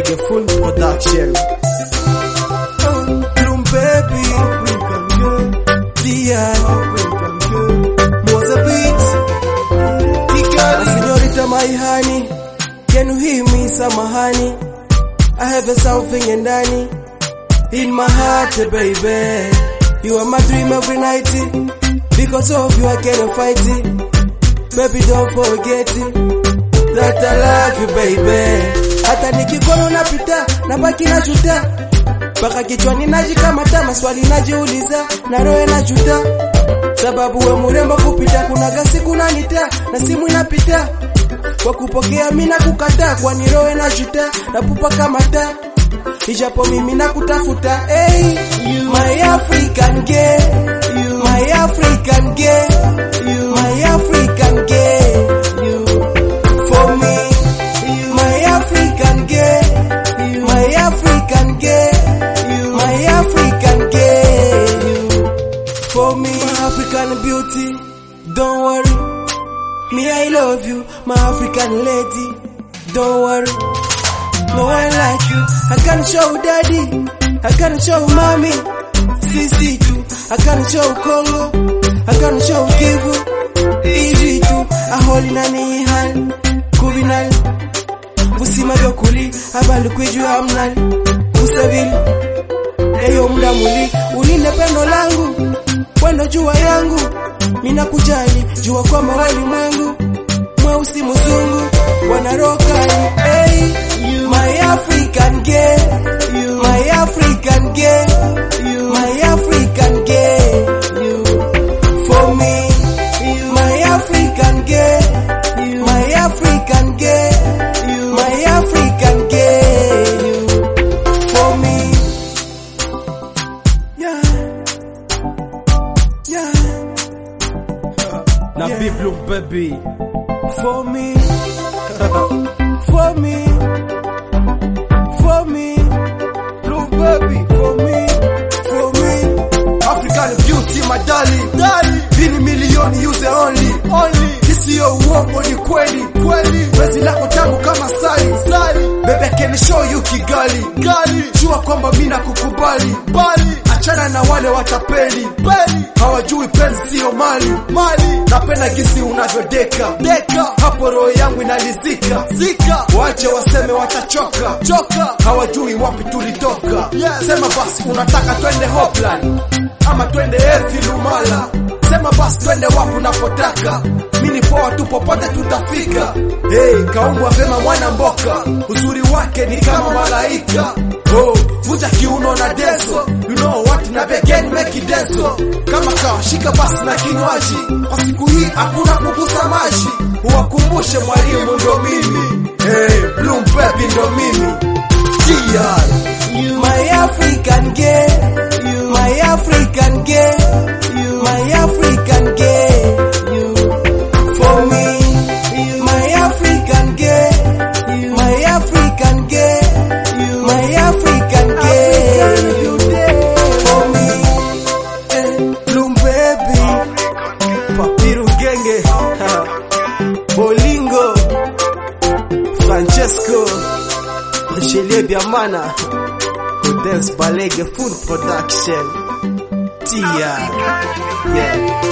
Balege Full Production. Bloom baby, African girl, Dian, African girl, Mozambique, Kigali, Señorita my honey, can you hear me samahani? I have a something in ndani, in my heart baby, you are my dream every night, because of you I cannot fight it, baby don't forget it, that I love you baby, hata nikikono napita, nabaki najuta mpaka kichwani najikamata, maswali najiuliza na roho najuta, sababu we murembo kupita, kuna gasi kuna nita na simu inapita kwa kupokea mimi na kukataa, kwani roho najuta na pupa kama taa, ijapo mimi nakutafuta. Hey, my African girl, my African girl, my African girl, for me, my African girl, my African girl, my African girl, for me, my African beauty. Don't worry, me I love you, my African lady. Don't worry, no one like you. I can show daddy, I can show mommy, sisi tu. I can show Congo, I can show Kivu, easy tu. Aholi nani hal, kubinal, busima dokuli, abali kwiju amnal, busavili. Eyo muda muli, ulinde pendo langu, wendo jua yangu, mina kujali, jua kwamba walimwengu, mweusi mzungu, wanarokani, hey, my African girl, my African girl, my African girl, for me, my African girl, my African girl, my African girl, for me, yeah, yeah. Na Yeah. Big Bloom baby. for me, for me, for me, blue baby, for me, for me, African beauty, my darling, darling, bili milioni use only, only, isiyo uongo ni kweli, kweli, wezi lako tamu kama sali, sali, baby I can show you Kigali, gali, jua kwamba mimi nakukubali, bali, achana na wale watapeli, peli, hawajui penzi sio mali, mali, napenda gisi unavyodeka, deka, hapo roho yangu inalizika, zika, wache waseme watachoka, choka, hawajui wapi tulitoka, yes. Sema basi unataka twende Hopland ama twende Ethi Lumala, sema basi twende wapi unapotaka, mimi ni poa tu, popote tutafika. Hey, kaumbwa vema mwana mboka, uzuri wake ni kama malaika. Oh, vuja kiuno na deso, you know what na begin make it deso. Kama kawashika basi na kinywaji, kwa siku hii hakuna kugusa maji, uwakumbushe mwalimu ndo mimi. Hey, Bloom baby ndo mimi. GR. My African girl, my African girl, my African girl, for me, my African girl, my African girl, my African girl, for me, eh, Bloom baby, Papiru Genge, Bolingo, Francesco, Rochelie Biamana, Dance Balege Full Production, Tia, yeah.